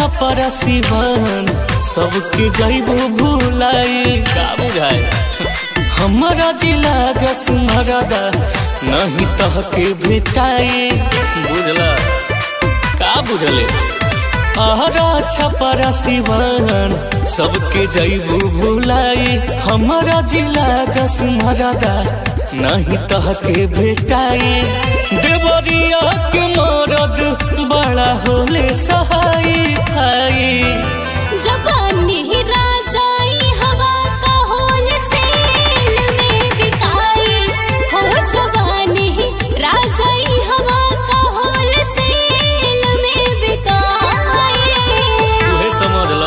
छपरा सिवान सबके जैबो भूलाई का बुझाए हमारा जिला जसमरदा नहीं तह के भेटाई बुझला का बुझले आहरा छपरा सिवान सबके जैबू भूलाई हमारा जिला जसमरदा नहीं तह के भेटाई देवरिया के मरद बड़ा होले सहाई भाई जवानी राजाई हवा का होल सेल में बिकाई हो जवानी राजाई हवा का होल सेल में बिकाई तुहे समझ ला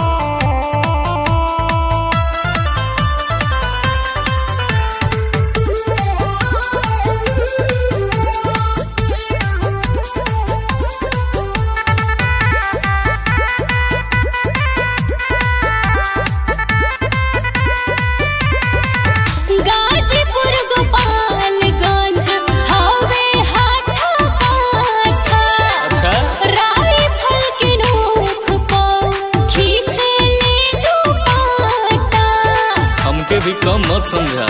गाजीपुर गोपालगंज हवे हाथा काठा अच्छा राइफल के नोक पर खींचे ले दुपट्टा हमके भी कम मत समझा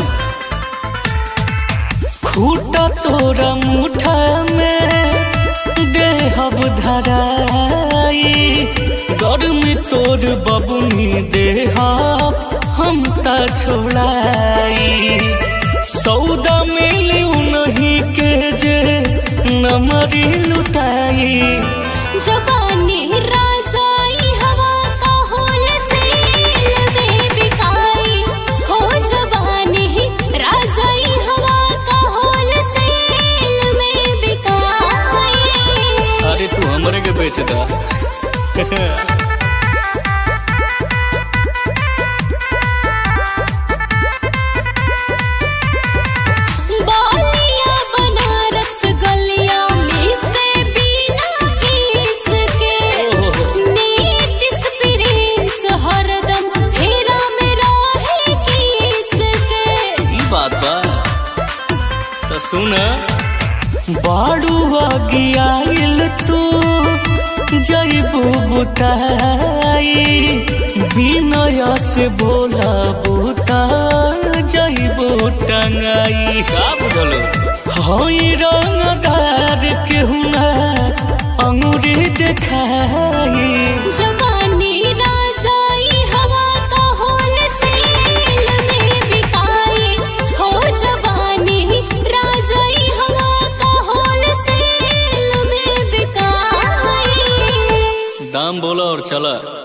खूटा तोरा मुठा में देहब धराई गर्मी तोर बबुनी देहब हम ता छोड़ाई सौदा मिली नहीं के जे नमरी लुटाई जवानी राजाई हवा का होल सेल में बिकाई हो जवानी राजाई हवा का होल सेल में बिकाई अरे तू हमरे के बेच दा बालिया बनारस गलिया में से बिना फीस के नीतिस प्रिंस हरदम फेरा में रहे किस के ई बात बा तो सुन बाड़ू आगियाइल तू जैबू बुताई विनय से बोला बुता जैबू टंगाई का बुझलो हई रंगदार के हुना अंगूरी देखाई जवानी राजाई हवा का होल सेल में बिकाई हो जवानी राजाई हवा का होल सेल में बिकाई दाम बोला और चला